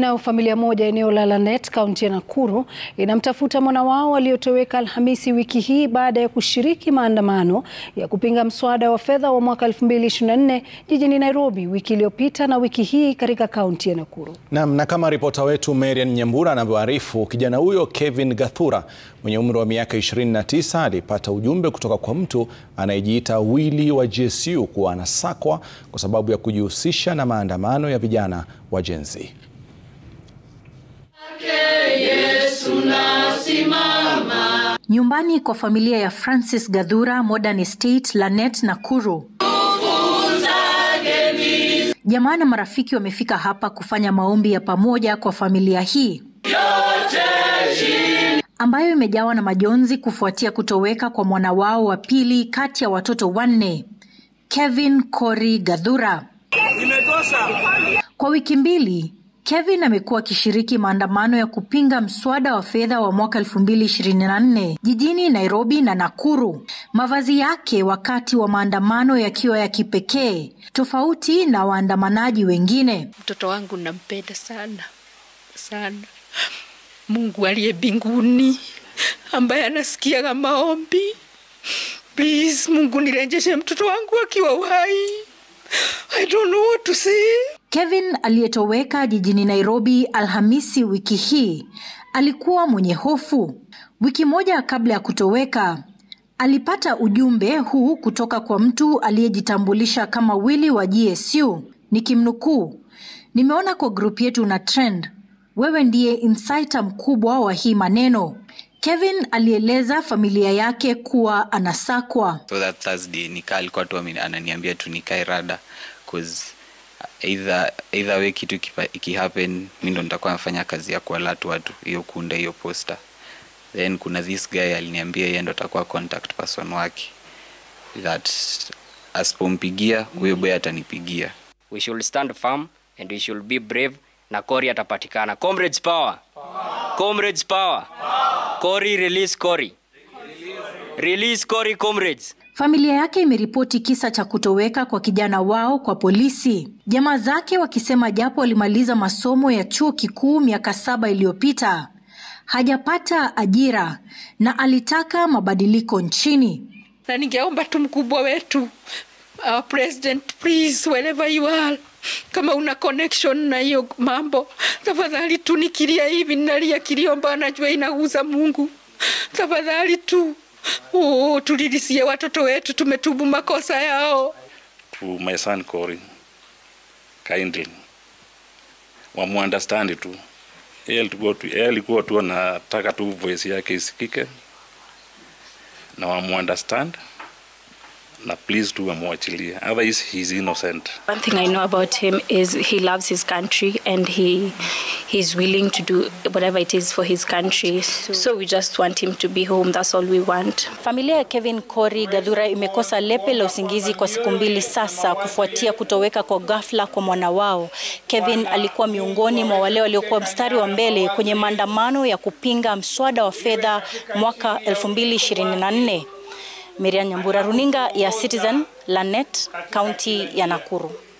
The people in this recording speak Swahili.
Nayo familia moja eneo la Lanet kaunti ya Nakuru inamtafuta mwana wao aliyotoweka Alhamisi wiki hii baada ya kushiriki maandamano ya kupinga mswada wa fedha wa mwaka 2024 jijini Nairobi wiki iliyopita na wiki hii katika kaunti ya Nakuru. Naam, na kama ripota wetu Marian Nyambura anavyoarifu, kijana huyo Kevin Gathura mwenye umri wa miaka 29 alipata ujumbe kutoka kwa mtu anayejiita Willy wa GSU kuwa anasakwa kwa sababu ya kujihusisha na maandamano ya vijana wa Gen Z. Nyumbani kwa familia ya Francis Gathura, Modern Estate, Lanet, Nakuru. Jamaa na marafiki wamefika hapa kufanya maombi ya pamoja kwa familia hii ambayo imejawa na majonzi kufuatia kutoweka kwa mwana wao wa pili kati ya watoto wanne, Kevin Cory Gathura. Kwa wiki mbili Kevin amekuwa akishiriki maandamano ya kupinga mswada wa fedha wa mwaka 2024 jijini Nairobi na Nakuru. Mavazi yake wakati wa maandamano yakiwa ya kipekee, tofauti na waandamanaji wengine. Mtoto wangu nampenda sana sana. Mungu aliye mbinguni ambaye anasikiaga maombi, please Mungu nirejeshe mtoto wangu akiwa uhai. I don't know what to say. Kevin aliyetoweka jijini Nairobi Alhamisi wiki hii alikuwa mwenye hofu. Wiki moja kabla ya kutoweka, alipata ujumbe huu kutoka kwa mtu aliyejitambulisha kama Willy wa GSU, nikimnukuu: nimeona kwa grupu yetu na trend, wewe ndiye insider mkubwa wa hii maneno. Kevin alieleza familia yake kuwa anasakwa. So that Thursday nikaa alikuwa tu ameni- ananiambia tu nikae rada cause either, either way kitu ikipa- ikihappen mi ndo nitakuwa nafanya kazi ya kualert watu hiyo kuunda hiyo poster then kuna this guy aliniambia yeye ndo atakuwa contact person wake that asipompigia huyo boy atanipigia we should stand firm and we should be brave na Cory atapatikana. Comrades power. Comrades power. Cory release Cory. Release Cory comrades. Familia yake imeripoti kisa cha kutoweka kwa kijana wao kwa polisi, jamaa zake wakisema japo alimaliza masomo ya chuo kikuu miaka saba iliyopita hajapata ajira na alitaka mabadiliko nchini. na ningeomba tu mkubwa wetu our president please wherever you are kama una connection na hiyo mambo tafadhali tu nikilia hivi nalia kilio ambayo najua inaguza mungu tafadhali tu oh, tulilisie watoto wetu tumetubu makosa yao to my son Cory kindly wamuunderstand tu yeye alikuwa tu yeye alikuwa tu anataka tu voice yake isikike na wamuunderstand na please tu wamwachilie otherwise he is innocent One thing I know about him is he loves his country and he he's willing to do whatever it is for his country. So we just want him to be home. That's all we want. Familia ya Kevin Cory Gathura imekosa lepe la usingizi kwa siku mbili sasa kufuatia kutoweka kwa ghafla kwa mwana wao. Kevin alikuwa miongoni mwa wale waliokuwa mstari wa mbele kwenye maandamano ya kupinga mswada wa fedha mwaka 2024. Miriam Nyambura, runinga ya Citizen, Lanet, kaunti ya Nakuru.